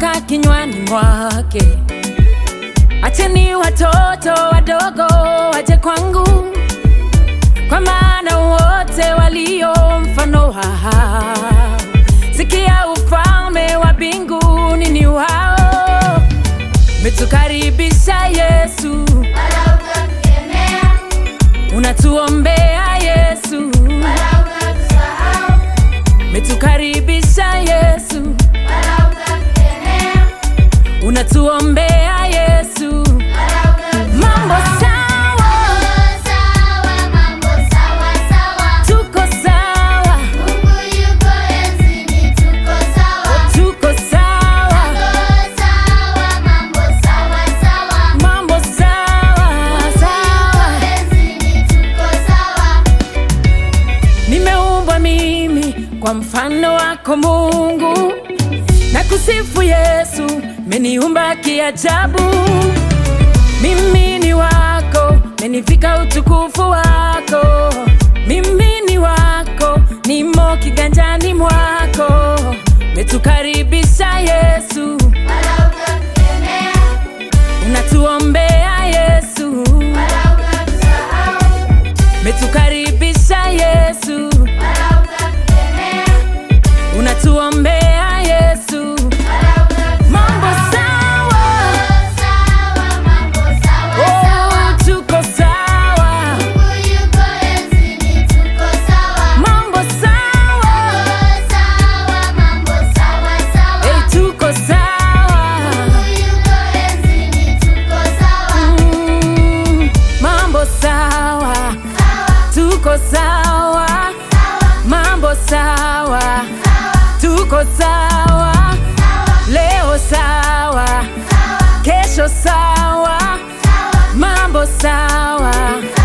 toka kinywani mwake. Acheni watoto wadogo waje kwangu, kwa maana wote walio mfano wao. Sikia, ufalme wa mbinguni ni wao. Metukaribisha Yesu, wala utatukemea, unatuombea Yesu, wala utatusahau, metukaribisha Yesu, wala utatukemea, unatuombea Yesu. wala utatusahau. Mambo sawa, Sawa, mambo sawa sawa. tuko sawa, Mungu yuko enzini, tuko sawa. tuko sawa, Mambo sawa, mambo sawa sawa. mambo sawa sawa. Yuko enzini, tuko sawa. Nimeumbwa mimi kwa mfano wako Mungu, na kusifu Yesu, meniumba kiajabu. Mimi ni wako, menivika utukufu wako. Mimi ni wako, nimo kiganjani mwako. Metukaribisha Yesu, Wala utatukemea, unatuombea Yesu. wala utatusahau, Metukaribisha Yesu, wala utatukemea, unatuombea Yesu. wala utatusahau. Mambo sawa, Sawa, mambo sawa sawa. oh, tuko sawa. Mungu yuko enzini, tuko sawa. Mambo sawa, Sawa, mambo sawa sawa. hey, tuko sawa. Mungu yuko enzini, tuko sawa. Mm, mambo sawa, tuko sawa. Mambo sawa, tuko sawa. Leo sawa, kesho sawa. Mambo sawa,